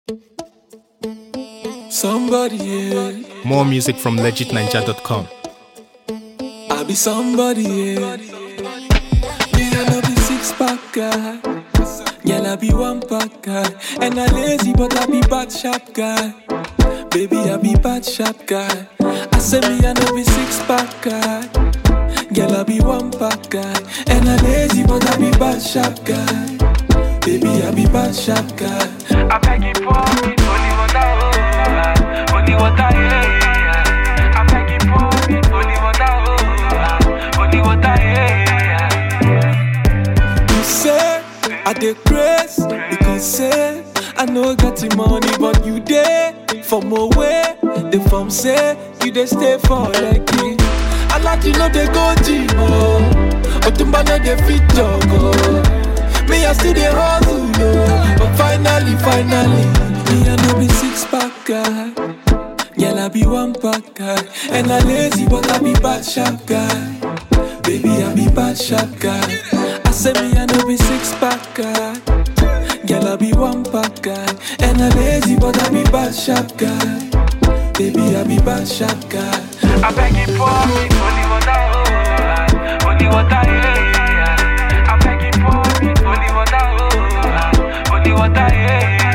Somebody, yeah. More music from legitninja.com. I be somebody, yeah. Me, I no be six pack guy. Girl, I be one pack guy. And I lazy, but I be bad sharp guy. Baby, I be bad sharp guy. I say me, I no be six pack guy. Girl, I be one pack guy. And I lazy, but I be bad sharp guy. Baby, I be bad sharp guy. I beg you for me, holy water, oh, holy water, yeah, yeah. I beg you for me, holy water, oh, holy water, yeah, yeah. You say I dey grace because say I no get the money, but you dey from away. The form say you dey stay for Lekki. I like you know they go gym oh, Otumba no dey fit jog oh. Me I still dey hustle oh, but finally, finally, me I no be six pack guy. Girl, I be one pack guy. And I lazy, but I be bad sharp guy. Baby, I be bad sharp guy. I say me, I no be six pack guy. Girl, I be one pack guy. And I lazy, but I be bad sharp guy. Baby, I be bad sharp guy. I beg you for me, holy water, oh, holy water, yeah, yeah. I beg you for me, holy water, oh, holy water, yeah, yeah.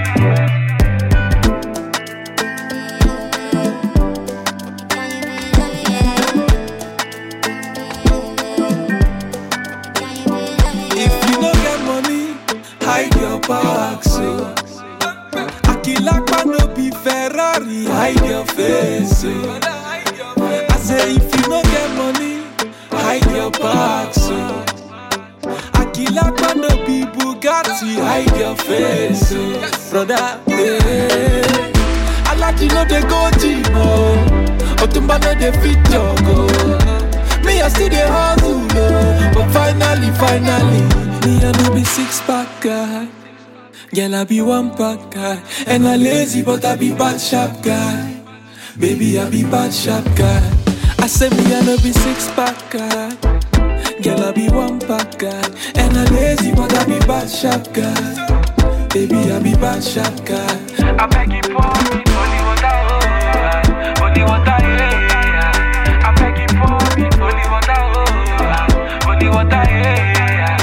If you no get money, hide your back so. Akilakpa no be Ferrari, hide your face. So. I say if you no get money, hide your back so. Akilakpa no be Bugatti, hide your face. So. Brother, yeah. I like you know they go gym, oh. Otumba no dey fit jog, oh. Me I still dey hustle, oh. But finally, finally, me I no be six pack guy. Girl, I be one pack guy. And I lazy, but I be bad sharp guy. Baby, I be bad sharp guy. I say me I no be six pack guy. Girl, I be one pack guy. And I lazy, but I be bad sharp guy. Baby, I be bad sharp guy. I beg you for me, holy water, oh, holy water, yeah, yeah. I beg you for me, holy water, oh, holy water, yeah, yeah.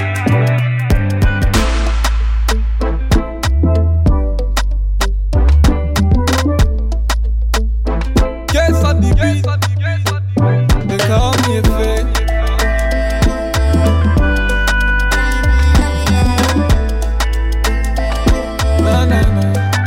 Guess on the beat, they call me a fake. Na na na.